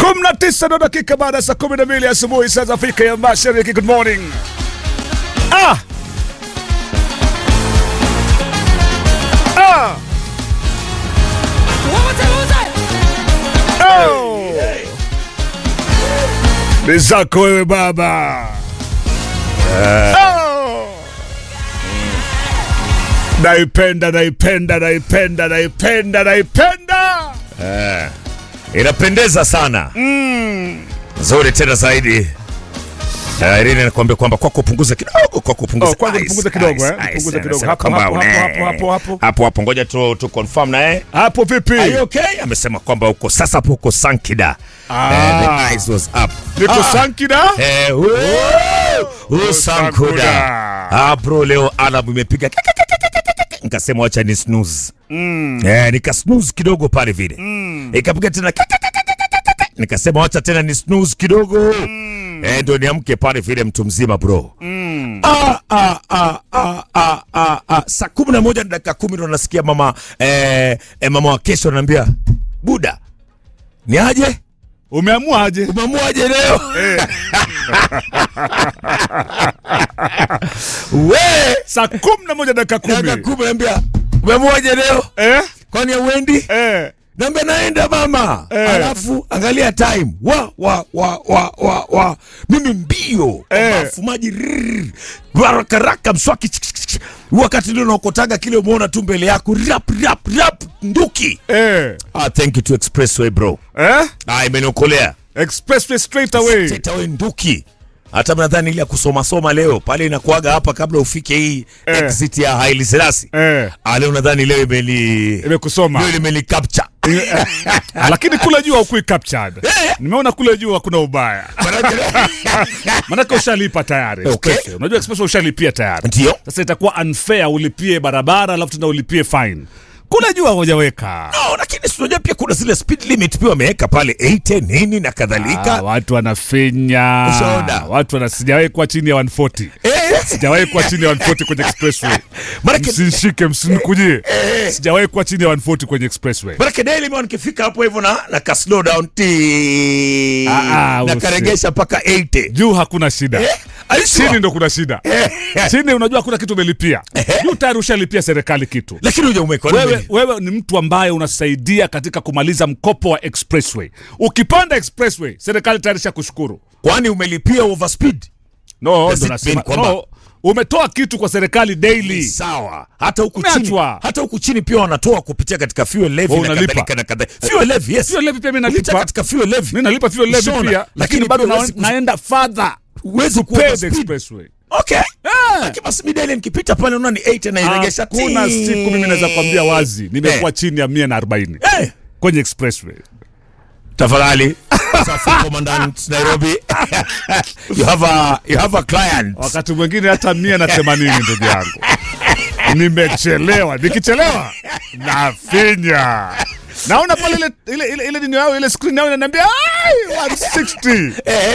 kumi na tisa na dakika baada ya saa kumi na mbili asubuhi saa za Afrika ya Mashariki. Good morning. Ah! Ah! Oh! Ni zako wewe baba. Oh! Naipenda, naipenda, naipenda, naipenda, naipenda. inapendeza sana nzuri tena zaidi Uh, Irene anakuambia kwamba kwako upunguze kidogo, kwako upunguze. Oh, kwanza Ice, nipunguze kidogo, ice, eh? ice. Nipunguze kidogo. Anasema Hapo, kwamba hapo, une- hapo, hapo, hapo. hapo hapo, ngoja tu tu confirm na yeye. Hapo vipi? Are you okay? Amesema kwamba uko sasa hapo uko Sankida. Ah. Eh, the eyes was up. Niko Ah. Sankida? Eh, woo! Woo, Sankuda. Sankuda. Ah, bro leo alarm imepiga nikasema wacha ni snooze. Eh, nika snooze kidogo pale vile. Ikapiga tena nikasema wacha tena ni snooze kidogo. Eh, ndio niamke pale vile mtu mzima bro. Ah, ah, ah, ah, ah, ah, ah. Saa kumi na moja na dakika kumi ndo nasikia mama eh, eh, mama wa kesho ananiambia Buda, ni aje? Umeamua aje? Umeamuaje leo? We, Saa kumi na moja dakika dakika kumi. kumi naambia umeamuaje leo? Eh? Kwani auendi? Eh. Naambia naenda mama. Eh. Alafu angalia time. Wa wa wa wa wa wa. Mimi mbio. Eh. Bafu maji. rrrr. Baraka raka mswaki. chik, chik, chik. Wakati ndio unakotaga kile umeona tu mbele yako rap rap rap nduki. Eh. Ah, thank you to Expressway bro. Eh? Ah, imeniokolea. Expressway straight away. Straight away nduki. Hata mnadhani ile ya kusoma soma leo pale inakuaga hapa kabla ufike hii Eh. exit ya Haile Selassie. Eh. Ah, leo nadhani leo imeli Imekusoma. leo imeli capture. Ah, Lakini kule juu haukui captured. Eh. Nimeona kule juu hakuna ubaya. Manake- Manake ushalipa tayari. Okay. Expressway. Unajua Expressway ushalipia tayari. Ndio. Sasa itakuwa unfair ulipie barabara alafu tena ulipie fine. Kule juu hawajaweka. No, lakini si unajua pia kuna zile speed limit pia wameweka pale 80 nini na Ah, kadhalika. watu wanafinya. Ushaona? Watu wana sijawahi kuwa chini ya 140. Eh, Sijawahi kuwa chini ya 140 kwenye expressway. Manake Msinishike, msinikujie. Sijawahi kuwa chini ya 140 kwenye expressway. Manake daily man nikifika hapo hivyo na na ka slow down ti Ah, ah, na usi- karegesha mpaka 80. Juu hakuna shida. Eh, are you sure? Chini ndo kuna shida. Chini unajua hakuna kitu umelipia. Juu tayari ushalipia serikali kitu. Lakini huja umeweka Wewe, wewe ni mtu ambaye unasaidia katika kumaliza mkopo wa expressway. Ukipanda expressway, serikali tayari kushukuru. kwani umelipia overspeed? No, Does ndo it nasema. mean kwamba- No, umetoa kitu kwa serikali daily. Sawa. Hata huku chini, Umeachwa. hata huku chini pia wanatoa kupitia katika fuel levy Wewe na unalipa. kadhalika na kadhalika. Fuel levy, yes. Fuel levy pia mimi Kupitia nalipa. katika fuel levy. Mimi nalipa fuel levy Ushaona? pia, Lakini lakini bado pia na, huwezi kus- naenda further Huwezi ku kupay the overspeed. expressway. Okay. Lakini basi mimi daily nikipita pale unaona ni 80 na iregesha. Hakuna ti. siku mimi naweza kwambia wazi nimekuwa chini ya 140 Eh. kwenye expressway. tafadhali Traffic commandant nairobi you have a you have a client Wakati mwingine hata mia na themanini ndugu yangu, nimechelewa. Nikichelewa nafinya, naona pale ile ile ile, ile nini yao ile screen yao inaniambia "Ai, 160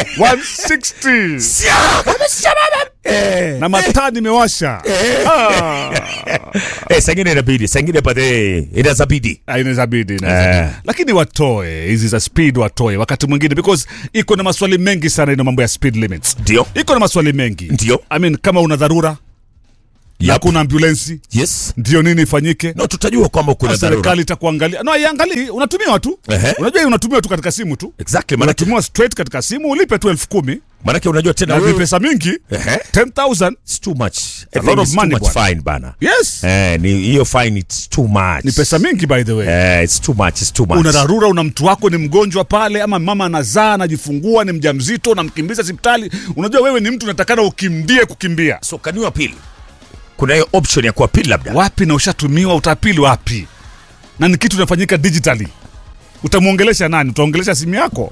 160 eh na mataa nimewasha. Ah. eh sangine inabidi sangine pale inazabidi Ah, inaweza bidi inaweza Eh. bidi. lakini watoe hizi za speed watoe wakati mwingine because iko na maswali mengi sana ina mambo ya speed limits ndio iko na maswali mengi Ndio. I mean, kama una dharura na Yep. kuna ambulensi yes ndio nini ifanyike no tutajua kwamba kuna dharura serikali itakuangalia no iangalii unatumiwa tu Ehe. unajua hii unatumiwa tu katika simu tu exactly manake unatumiwa straight katika simu ulipe tu elfu kumi manake unajua tena na ni wewe pesa mingi Ehe. 10000 it's too much a lot of money, too much bwana. fine bana yes eh ni hiyo fine it's too much ni pesa mingi by the way eh it's too much it's too much una dharura una mtu wako ni mgonjwa pale ama mama anazaa anajifungua ni mjamzito unamkimbiza hospitali unajua wewe ni mtu unatakana ukimbie kukimbia so can you appeal kuna hiyo option ya kuapili labda wapi na ushatumiwa utapili wapi na ni kitu inafanyika digitally utamwongelesha nani utaongelesha simu yako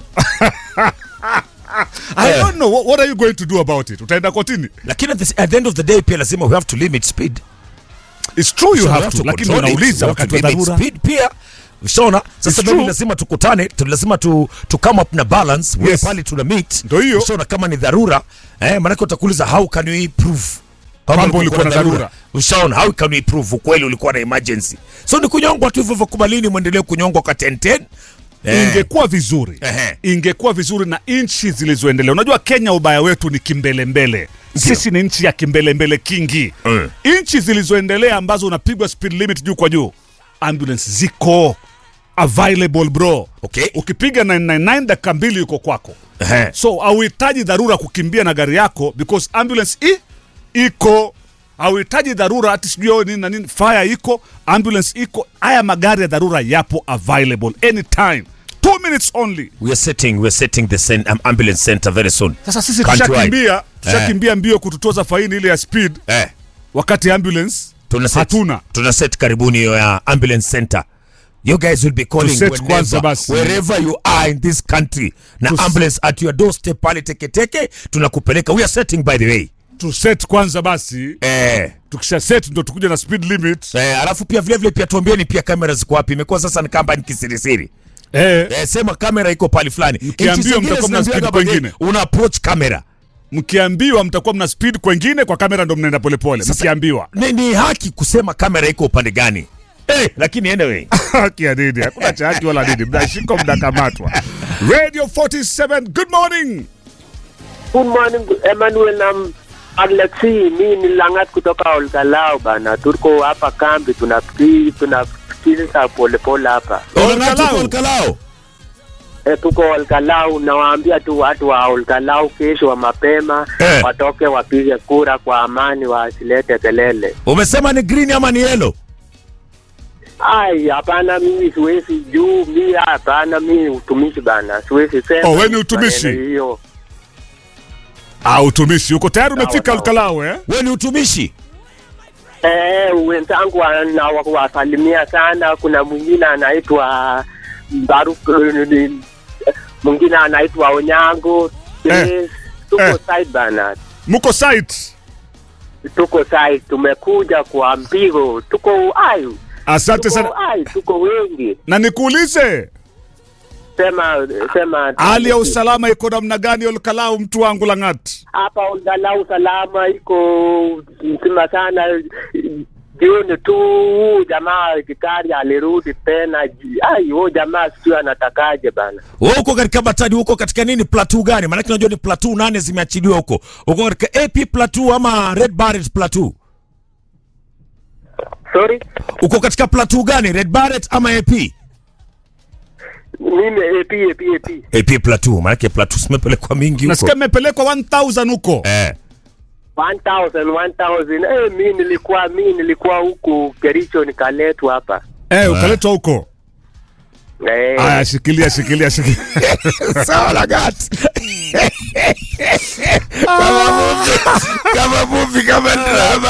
I Eh. don't know what, what are you going to do about it utaenda kotini lakini at the, at the end of the day pia lazima we have to limit speed it's true you So we have to lakini control it. unauliza We have wakati to wa limit dharura speed pia ushaona sasa It's mimi true. lazima tukutane tu lazima tu, tu come up na balance yes. Yes. pale tuna meet Ndio hiyo. ushaona kama ni dharura eh, maanake utakuuliza how can we prove Kwamba ulikuwa na dharura. ushaona how can we prove ukweli ulikuwa na emergency so ni kunyongwa tu hivyo hivyo kubalini mwendelee kunyongwa kwa 1010 Eh. ingekuwa vizuri Ehe. ingekuwa vizuri na nchi zilizoendelea unajua kenya ubaya wetu ni kimbelembele sisi ni nchi ya kimbelembele kingi Mm. nchi zilizoendelea ambazo unapigwa speed limit juu kwa juu ambulance ziko available bro Okay. ukipiga 999 dakika mbili yuko kwako Ehe. so hauhitaji dharura kukimbia na gari yako because ambulance i, iko hauhitaji dharura ati sijui oh, nini na nini fire iko ambulance iko haya magari ya dharura yapo available anytime two minutes only We are setting, we are setting the cen- um, ambulance center very soon. sasa sisi Countrywide. tushakimbia tushakimbia mbio kututoza faini ile ya speed Eh. wakati ambulance Tuna set, hatuna tuna set karibuni hiyo ya ambulance center. You guys will be calling set whenever, kwanza basi. wherever you are in this country na Tus- ambulance at your doorstep pale teketeke tunakupeleka. We are setting by the way. tu set kwanza basi Eh. tukisha set ndo tukuja na speed limit Eh, alafu pia vile vile pia tuambieni pia kamera ziko wapi. Imekuwa sasa ni kamba ni kisirisiri. eh, Eh, sema kamera iko pale fulani. Mkiambiwa Nchi zingine mtakuwa mna zinaambiwaga speed baadaye, kwengine. Una approach kamera. mkiambiwa mtakuwa mna speed kwengine kwa kamera ndo mnaenda polepole mkiambiwa Ni, ni haki kusema kamera iko upande gani. Eh, lakini anyway. haki ya nini hakuna cha haki wala nini mnashikwa mnakamatwa radio 47 good morning Good morning Emmanuel na Alexi, mi ni Langat kutoka Olkalao bana, tuko hapa kambi tunafikiri tunafikiriza polepole hapa Olkalao. Olkalao. e, tuko Olkalao. Nawaambia tu watu wa Olkalao kesho wa mapema Eh. watoke wapige kura kwa amani, wasilete kelele. Umesema ni green ama ni yellow? Ai, hapana, mimi siwezi juu, mi hapana, mi utumishi bana, siwezi sema Oh, wewe ni utumishi? maneno hiyo. ah utumishi uko tayari Sawa, umefika sawa. Olkalao eh Wewe ni utumishi? Eh, wenzangu nawasalimia sana. Kuna mwingine anaitwa Baruk, mwingine anaitwa Onyango. Eh, Yes, tuko eh. side bana, mko site tuko side, tumekuja kwa mpigo, tuko ai, asante sana tuko ai, tuko wengi. na nikuulize Sema sema, hali ya usalama iko namna gani Olkalao mtu wangu Langat hapa angalau salama iko mzima sana. Jioni tu huu jamaa kitari alirudi tena. ji- Ai, huyo jamaa sijui anatakaje bana. Wewe uko katika batadi, uko katika nini plateau gani? Maana unajua ni plateau nane zimeachiliwa huko. Uko katika AP plateau ama Red Barret plateau? Sorry, Uko katika plateau gani? Red Barret ama AP? mimi AP AP AP. AP plateau. Maana plateau zimepelekwa mingi huko. nasikia mmepelekwa 1000 huko Eh. 1000 1000 eh, mimi nilikuwa mimi nilikuwa huku Kericho nikaletwa hapa. eh ukaletwa huko Eh, aya shikilia shikilia shikilia Sawa Lagat. Kama movie, kama movie, kama drama.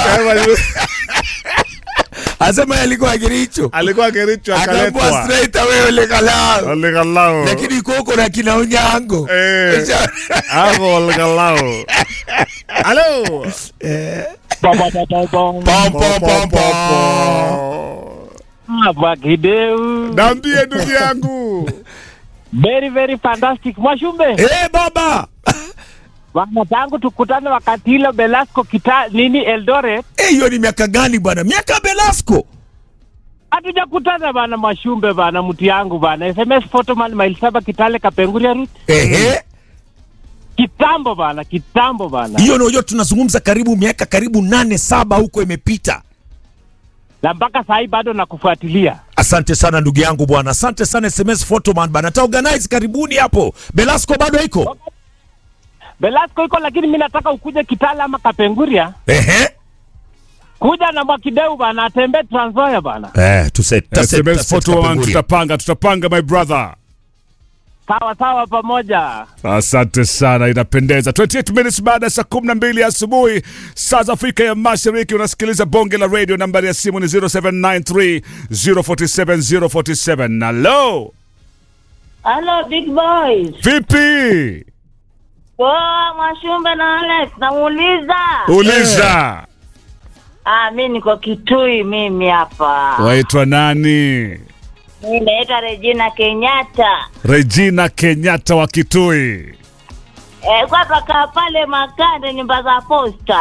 Asema alikuwa Kericho. alikuwa Kericho Akaambua akaletwa straight away Olkalao. Olkalao Lakini iko huko na kina Onyango. eh hapo Olkalao halo Pom pom pom pom. Vakideu. Naambie ndugu yangu. Very very fantastic. Mwashumbe. Eh baba. Bana tangu tukutane wakati hilo Belasco kita nini Eldoret. Eh, hiyo ni miaka gani bwana? Miaka Belasco. Hatujakutana bana Mwashumbe bana mtu yangu bana. SMS photoman mile saba Kitale Kapenguria route. Ehe. Kitambo bana, kitambo bana. Hiyo ndio tunazungumza karibu miaka karibu nane saba huko imepita. Na mpaka saa hii bado nakufuatilia. Asante sana ndugu yangu bwana, asante sana SMS Photoman bana, ta organize karibuni hapo. Belasco bado iko Belasco iko lakini mimi nataka ukuje Kitale ama Kapenguria. ehe. Kuja na Mwakideu bana atembee Trans Nzoia bana. Eh, tuse SMS photo one, tutapanga tutapanga my brother. Sawa sawa pamoja. Asante sana, inapendeza. 28 minutes baada ya saa 12 asubuhi saa za Afrika ya Mashariki, unasikiliza bonge la radio. Nambari ya simu ni 0793 047 047. Hello, Hello big boys. vipi? Poa Mwashumbe na Alex namuuliza. Uliza, Ah, mi niko Kitui mimi hapa. waitwa nani? Mi naitwa Regina Kenyatta. Regina Kenyatta wa Kitui. Eh, kwa paka pale Makande nyumba za posta.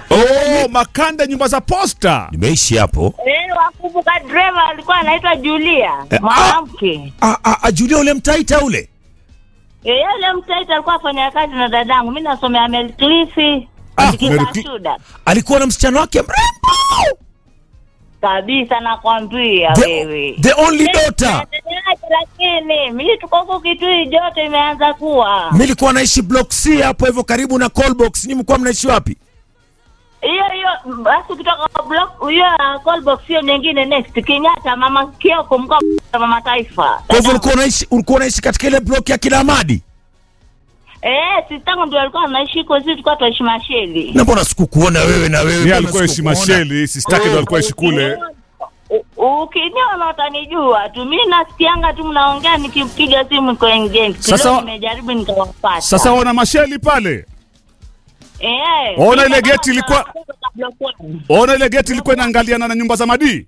Oh, makanda nyumba za posta. Nimeishi hapo. Eh, wakumbuka driver alikuwa anaitwa Julia, Eh, mwanamke. Ah, ah, ah, Julia ule mtaita ule. Eh, yule mtaita alikuwa afanya kazi na dadangu. Mimi nasomea Melcliff. Ah, Mary Cli- Nikikashuda. Alikuwa na msichana wake mrembo. Kabisa nakwambia The, wewe. the only daughter. Naendeleaje lakini mimi tuko huku Kitui joto imeanza kuwa. Mimi nilikuwa naishi block C hapo hivyo karibu na Callbox. Nyinyi mlikuwa mnaishi wapi? Hiyo hiyo basi ukitoka kwa block hiyo uh, call box hiyo nyingine next Kenyatta mama Kioko mkoa wa mama taifa. Kwa hivyo ulikuwa unaishi ulikuwa unaishi katika ile block ya kila Amadi. Eh, sistangu ndio alikuwa anaishi huko sisi tulikuwa tunaishi Masheli. Na mbona sikukuona wewe na wewe? Yeye mbona alikuwa ishi sikukuona? Masheli, sistake ndo alikuwa ishi kule. U- Ukiniona utanijua tu. Mimi nasikianga tu mnaongea nikipiga simu kwa engage. Sasa- Leo nimejaribu nikawapata. Sasa wana Masheli pale. eh, Ona ile mimi geti ilikuwa- kama block one. Ona ile geti ilikuwa inaangaliana na nyumba za Madii.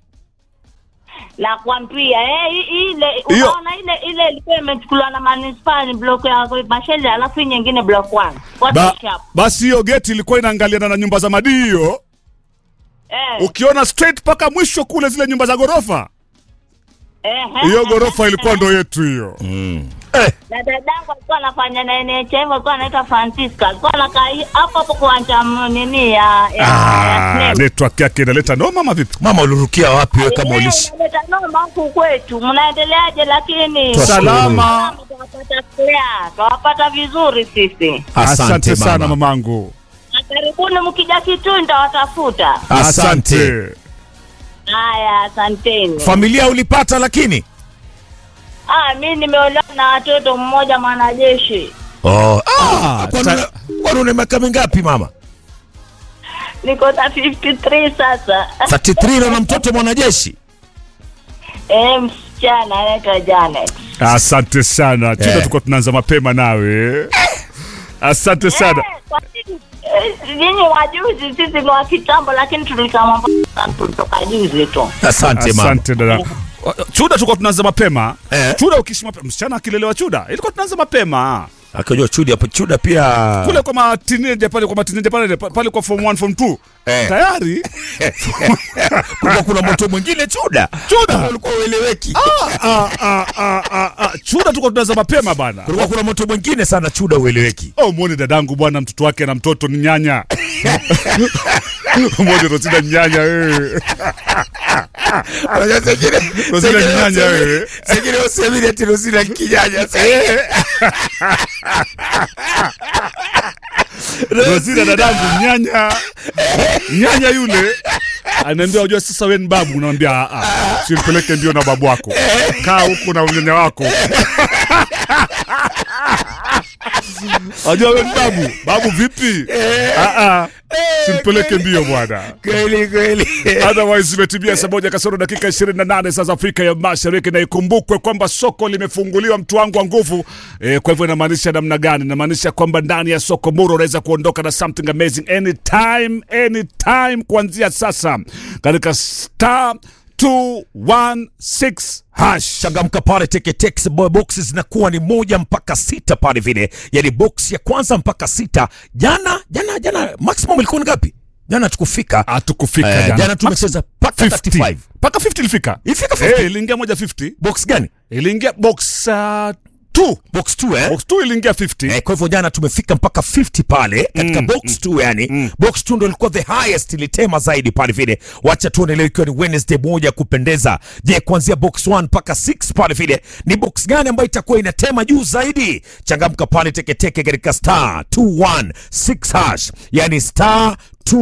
la kuambia eh, i- ile Hiyo- unaona ile ile ilikuwa imechukuliwa na manispaa ni block ya Masheli alafu hii nyingine block one. What Ba, is sharp? basi hiyo geti ilikuwa inaangaliana na nyumba za Madii hiyo. Eh, Ukiona straight mpaka mwisho kule zile nyumba za ghorofa. eh, Hiyo eh, ghorofa eh, ilikuwa ndo yetu hiyo. Eh, na dadangu alikuwa anafanya na NHF alikuwa anaitwa Francisca alikuwa anakaa hi- hapo hapo kuanja m- nini ya ya, ya Ah, Snake. network yake inaleta noma ama vipi? mama ulirukia wapi wewe kama Eh, ulishi? unaleta noma huku kwetu mnaendeleaje lakini Twashukuru. Salama. Twawapata clear, twawapata vizuri sisi Asante sana mamangu. na karibuni mkija Kitui nitawatafuta Asante. haya asanteni Familia ulipata lakini? ah mi nimeolewa na watoto mmoja mwanajeshi Oh, Ah, ah, kwani ta- una- kwani una miaka mingapi mama? niko na 53 sasa 33 na una mtoto mwanajeshi? eh msichana anaitwa Janet Asante sana. Chuda Eh. tulikuwa tunaanza mapema nawe. Asante sana. Eh, kwa nini? Eh, nyinyi wajuzi sisi ni wa kitambo lakini tulikama kutoka juzi tu Asante mama. Asante dada. Chuda tulikuwa tunaanza mapema. Eh. Chuda ukiishi mapema, msichana akilelewa Chuda, ilikuwa tunaanza mapema. Akajua chudi hapo chuda pia. Kule kwa matineja pale kwa matineja pale pale kwa form 1 form 2. Eh. Tayari Kulikuwa kuna moto mwingine chuda. Chuda. Ulikuwa ueleweki. ah, ah, ah, ah, ah. Chuda tulikuwa tunaanza mapema bana. Kulikuwa kuna moto mwingine sana chuda ueleweki. Oh, mwone dadangu bwana, mtoto wake na mtoto ni nyanya. mwone Rosina ni nyanya wewe. Unajua zingine Rosina ni nyanya wewe. Zingine usemini ati Rosina kijanya. Rosina dadangu nyanya. Nyanya yule anaambia unajua sasa wewe ni babu, unamwambia ah ah. Simpeleke ndio na babu wako. Kaa huku na nyanya wako. Unajua wewe ni babu. Babu vipi? Ah ah. Simpeleke mbio bwana. Kweli kweli. Otherwise imetimia saa moja kasoro dakika 28 saa za Afrika ya Mashariki, na ikumbukwe kwamba soko limefunguliwa, mtu wangu wa nguvu. E, kwa hivyo inamaanisha namna gani? Inamaanisha kwamba ndani ya soko Muro unaweza kuondoka na something amazing anytime, anytime kuanzia sasa katika star 216 hash. changamka pale teketex boxes zinakuwa ni moja mpaka sita pale vile yani box ya kwanza mpaka sita jana jana jana maximum ilikuwa ni ngapi jana tukufika Hatukufika eh, jana. jana tumecheza mpaka 35 50 mpaka 50 ilifika. Ilifika 50? Eh, iliingia moja 50. box gani Iliingia box 2. box 2 eh box 2 iliingia 50. Eh, kwa hivyo jana tumefika mpaka 50 pale katika Mm, box 2 yani box 2 ndo ilikuwa the highest ilitema zaidi pale vile wacha tuone leo ikiwa ni Wednesday moja ya kupendeza je kuanzia box 1 mpaka 6 pale vile ni box gani ambayo itakuwa inatema juu zaidi changamka pale teketeke katika star 216 hash yani star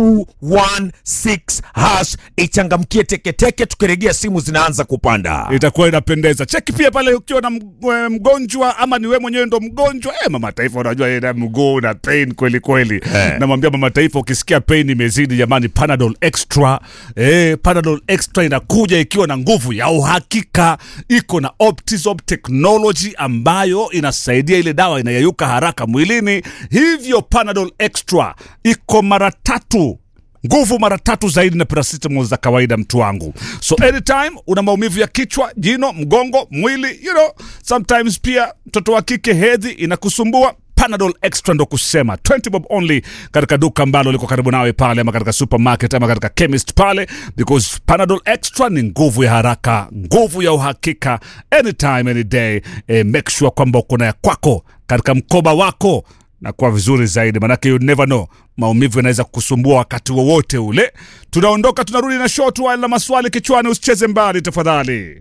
216 hash ichangamkie teketeke tukirejea simu zinaanza kupanda itakuwa inapendeza. Cheki pia pale ukiwa na mg- eh, mgonjwa ama ni wewe mwenyewe ndo mgonjwa. Eh, mama taifa, unajua yeye na mguu na pain kweli kweli. Eh. Namwambia mama taifa, ukisikia pain imezidi, jamani, Panadol Extra. Eh, Panadol Extra inakuja ikiwa na nguvu ya uhakika, iko na Optizop technology ambayo inasaidia ile dawa inayeyuka haraka mwilini. Hivyo Panadol Extra iko mara tatu nguvu mara tatu zaidi na paracetamol za kawaida mtu wangu so anytime una maumivu ya kichwa jino mgongo mwili you know sometimes pia mtoto wa kike hedhi inakusumbua Panadol Extra ndo kusema 20 bob only katika duka ambalo liko karibu nawe pale, ama katika supermarket ama katika chemist pale, because Panadol Extra ni nguvu ya haraka, nguvu ya uhakika, anytime any day. Eh, make sure kwamba uko na ya kwako katika mkoba wako na kuwa vizuri zaidi, manake you never know, maumivu yanaweza kukusumbua wakati wowote ule. Tunaondoka, tunarudi na short while na maswali kichwani. Usicheze mbali tafadhali.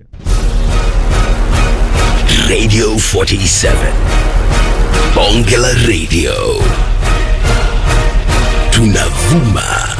Radio 47. Bonge la Radio. Tunavuma